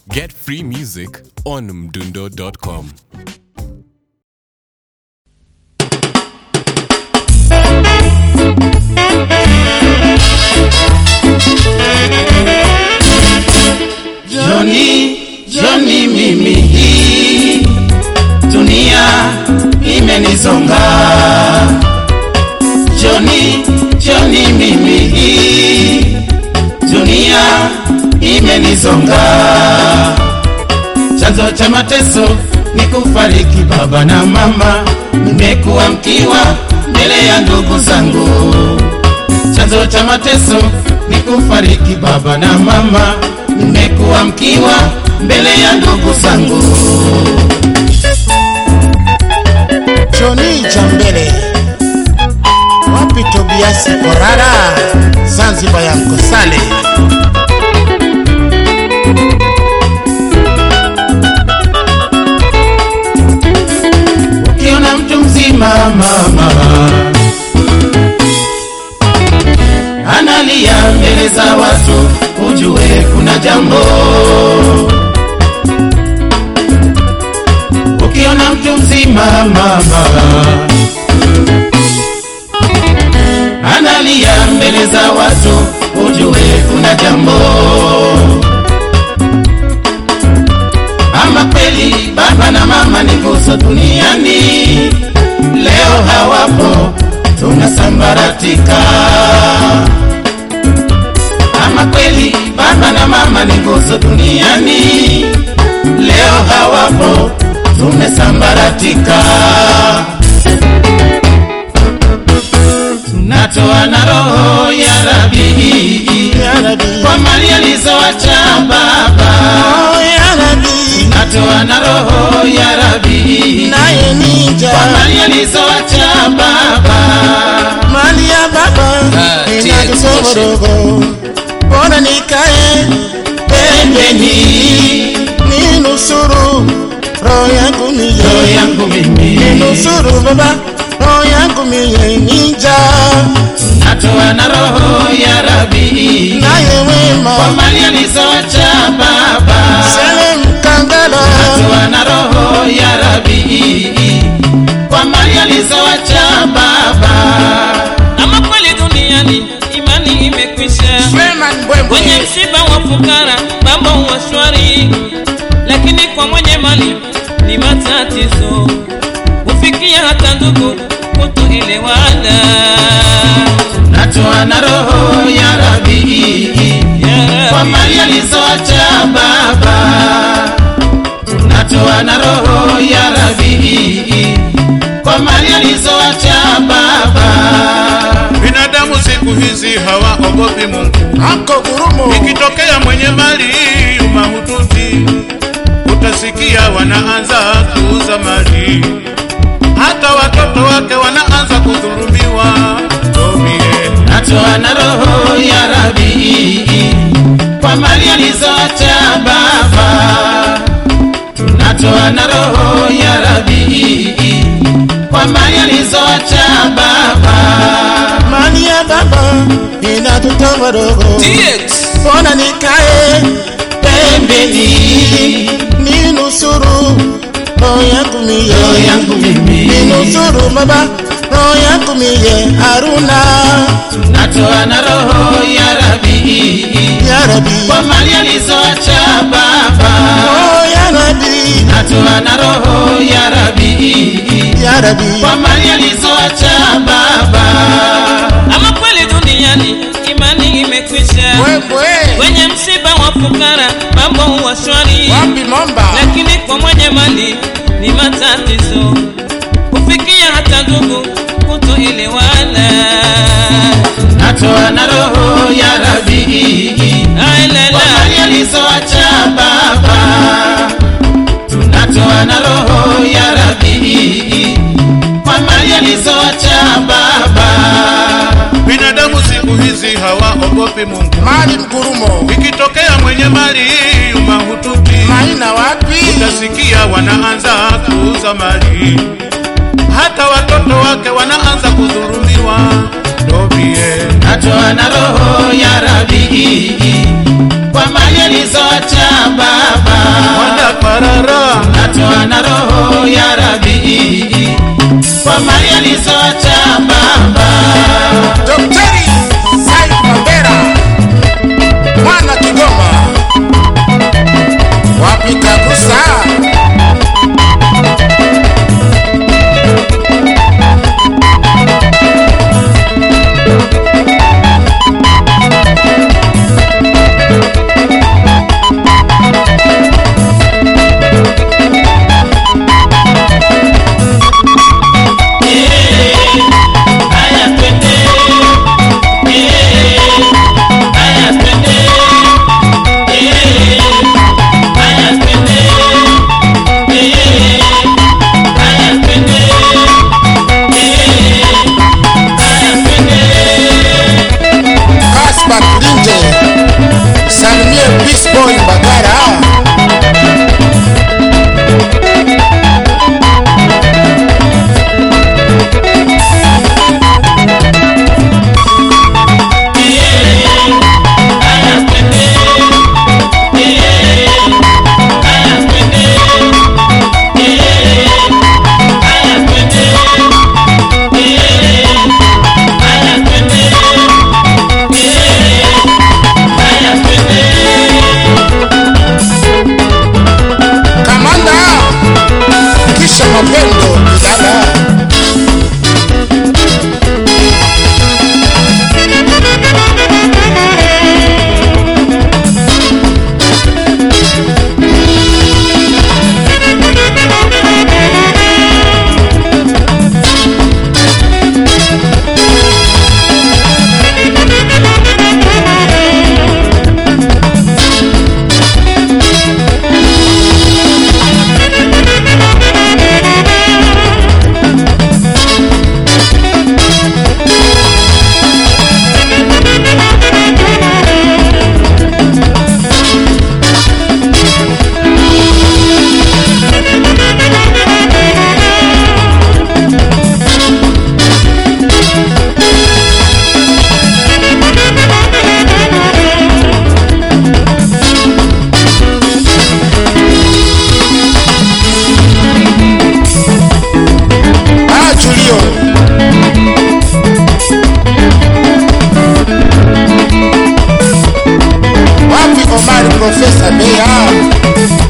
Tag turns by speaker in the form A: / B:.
A: Get free music on mdundo.com.
B: Joni, Joni mimi hii dunia imenizonga. Joni, Joni mimi hii dunia imenizonga. Chanzo cha mateso ni kufariki baba na mama, nimekuwa mkiwa mbele ya ndugu zangu. Chanzo cha mateso ni kufariki baba na mama, nimekuwa mkiwa mbele ya ndugu zangu.
C: Joni cha mbele wapi Tobiasi Korara Zanzibar ya Mkosale
B: Ukiona mtu mzima mama analia mbele za watu, ujue kuna jambo. Ukiona mtu mzima mama analia mbele za watu, ujue kuna jambo. Ama kweli baba na mama ni nguzo duniani, leo hawapo, tunasambaratika. Ama kweli baba na mama ni nguzo duniani, leo hawapo, tumesambaratika. Tunatoa na roho ya Rabii
C: Ya Rabbi
B: kwa mali alizoacha baba
C: Oh ya Rabbi
B: natoa na roho ya Rabi
C: naye ninja
B: kwa mali alizoacha baba.
C: mali ya baba
B: Ah, TX
C: inatusomorogo bora nikae
B: Pembeni
C: ninusuru roho yangu
B: roho
C: miye
B: yangu mimi
C: ninusuru baba roho yangu miye ninja
B: natoa na roho ya Rabi
C: naye wema
B: kwa mali alizoacha baba.
C: sele mkangala
B: Natoa na roho ya Rabi kwa mali alizoacha baba.
D: ama kweli duniani imani imekwisha
C: Freeman
D: kwenye
C: Mbwembwe
D: msiba wa fukara mambo huwa shwari lakini kwa mwenye mali ni matatizo hufikia hata ndugu kutoelewana
B: Natoa na roho ya Rabi
D: Ya
B: kwa
D: Rabbi,
B: mali alizoacha baba. Natoa na roho ya Rabi kwa mali alizoacha baba.
E: Binadamu siku hizi hawaogopi Mungu.
C: ako gurumo
E: Ikitokea mwenye mali mahututi, utasikia wanaanza kuuza mali, hata watoto wake wanaanza kudhulumiwa. Tobie,
B: Natoa na roho ya Rabi kwa mali alizoacha baba. Natoa na roho ya Rabi kwa mali alizoacha baba.
C: mali ya baba inatutomorogo
D: TX,
C: bona nikae
B: Pembeni
C: ninusuru roho yangu miye
B: roho yangu mimi
C: ninusuru baba roho yangu miye haruna
B: natoa na roho ya Rabi
C: ya Rabbi
B: kwa mali alizoacha baba.
C: oh ya Rabbi
B: Natoa na roho ya Rabi
C: ya Rabbi
B: kwa mali alizoacha baba.
D: ama kweli duniani imani imekwisha
C: Mbwembwe
D: kwenye msiba wa fukara mambo huwa shwari
C: wapi Momba
D: lakini kwa mwenye mali ni matatizo hufikia hata ndugu kutoelewana
B: Natoa na roho ya Rabi kwa
D: ailala
B: mali alizoacha baba. Tunatoa na roho ya Rabi kwa mali alizoacha baba.
E: binadamu siku hizi hawaogopi Mungu.
C: mali mgurumo
E: Ikitokea mwenye mali mahututi,
C: maina wapi
E: utasikia wanaanza kuuza mali, hata watoto wake wanaanza kudhulumiwa. Tobie,
B: Natoa na roho ya Rabi kwa mali alizoacha baba. Rabii kwa mali alizoacha baba.
C: Daktari Said Mabera mwana Kigoma, wapi kagusa
B: Haya twende, eh, haya twende, eh, haya twende, eh, haya twende, eh, haya twende.
C: Kaspat Linje, salimie Peace Boy Mbagara. Kamanda kisha mapendo Bilala. Ah, Julio. Wapi Omar Profesa Bea?